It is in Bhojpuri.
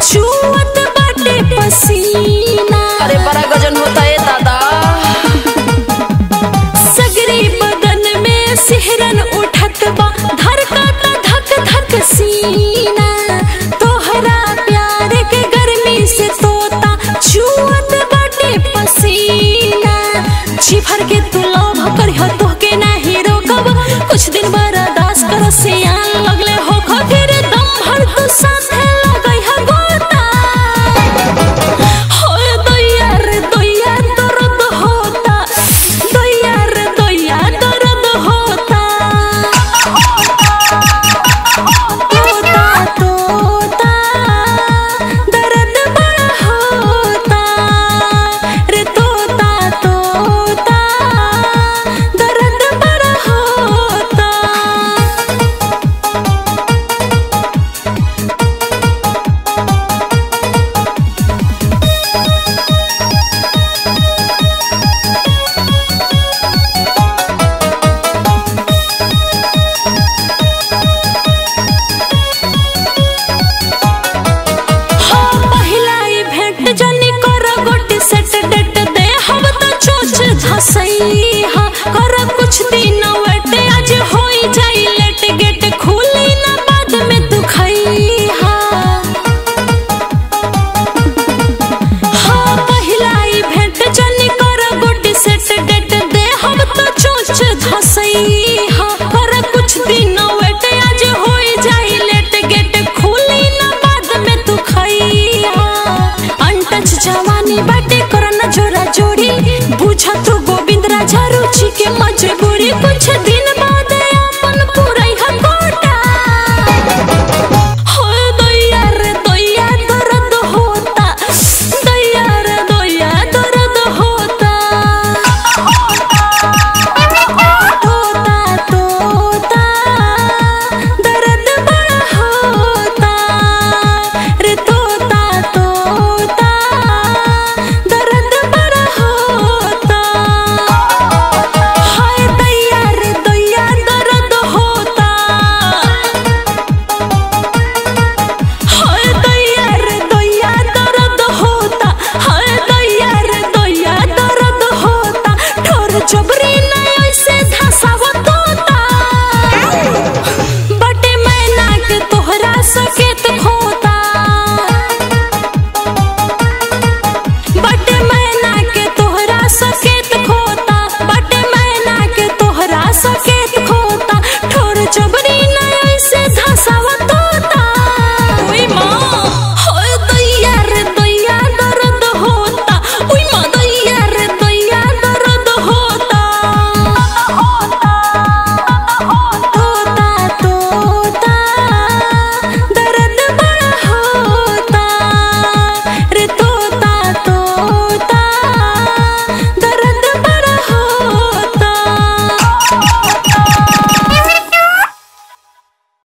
छुअत बाटे पसीना अरे बड़ा गजन होता है दादा सगरी बदन में सिहरन उठत बा धड़कत धक धक सीना तोहरा प्यार के गर्मी से तोता छुअत बाटे पसीना जी भर के तू लोभ करिह तोहके नाही रोकब कुछ दिन बर्दाश्त कर सियान लगले हो फिर दम भर तू साथे लगई है गोता हो दैया रे दैया दर्द होता दैया रे दैया दर्द होता तोता तोता दर्द बड़ा होता रे तोता तोता दर्द बड़ा होता हो पहिला ई भेंट जनी कर गोटी सेट डेट दे हम त चोच धसई हा कर कुछ दिन वेट आज होई जाई लेट गेट खुली ना बाद में तू खई हा हो पहिला ई भेंट जनी कर गोटी सेट डेट दे हम त चोच धसई हा कर कुछ दिन वेट आज होई जाई लेट गेट खुली ना बाद में तू खई हा अनटच जवानी बाटे करना जोरा जोड़ी बुझा तू गोविंद राजा रुचि के मजबूरी कुछ दिन